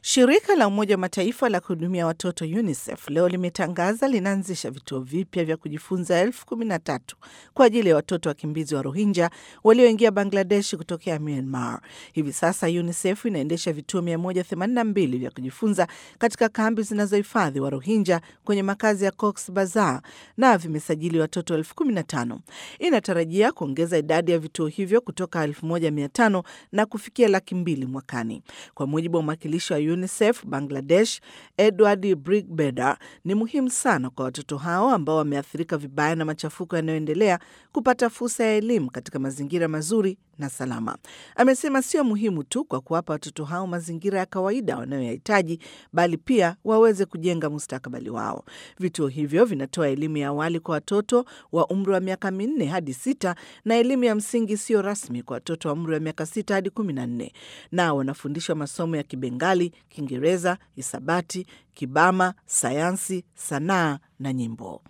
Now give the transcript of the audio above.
Shirika la Umoja wa Mataifa la kuhudumia watoto UNICEF leo limetangaza linaanzisha vituo vipya vya kujifunza elfu kumi na tatu kwa ajili ya watoto wakimbizi wa Rohingya walioingia Bangladesh kutokea Myanmar. Hivi sasa UNICEF inaendesha vituo 182 vya kujifunza katika kambi zinazohifadhi wa Rohingya kwenye makazi ya Cox Bazar na vimesajili watoto elfu kumi na tano. Inatarajia kuongeza idadi ya vituo hivyo kutoka 1500 na kufikia laki mbili mwakani. Kwa mujibu wa mwakilishi wa UNICEF Bangladesh, Edward Brigbeder, ni muhimu sana kwa watoto hao ambao wameathirika vibaya na machafuko yanayoendelea kupata fursa ya elimu katika mazingira mazuri na salama. Amesema sio muhimu tu kwa kuwapa watoto hao mazingira ya kawaida wanayoyahitaji, bali pia waweze kujenga mustakabali wao. Vituo hivyo vinatoa elimu ya awali kwa watoto wa umri wa miaka minne hadi sita na elimu ya msingi isiyo rasmi kwa watoto wa umri wa miaka sita hadi kumi na nne. Nao wanafundishwa masomo ya Kibengali, Kiingereza, hisabati, Kibama, sayansi, sanaa na nyimbo.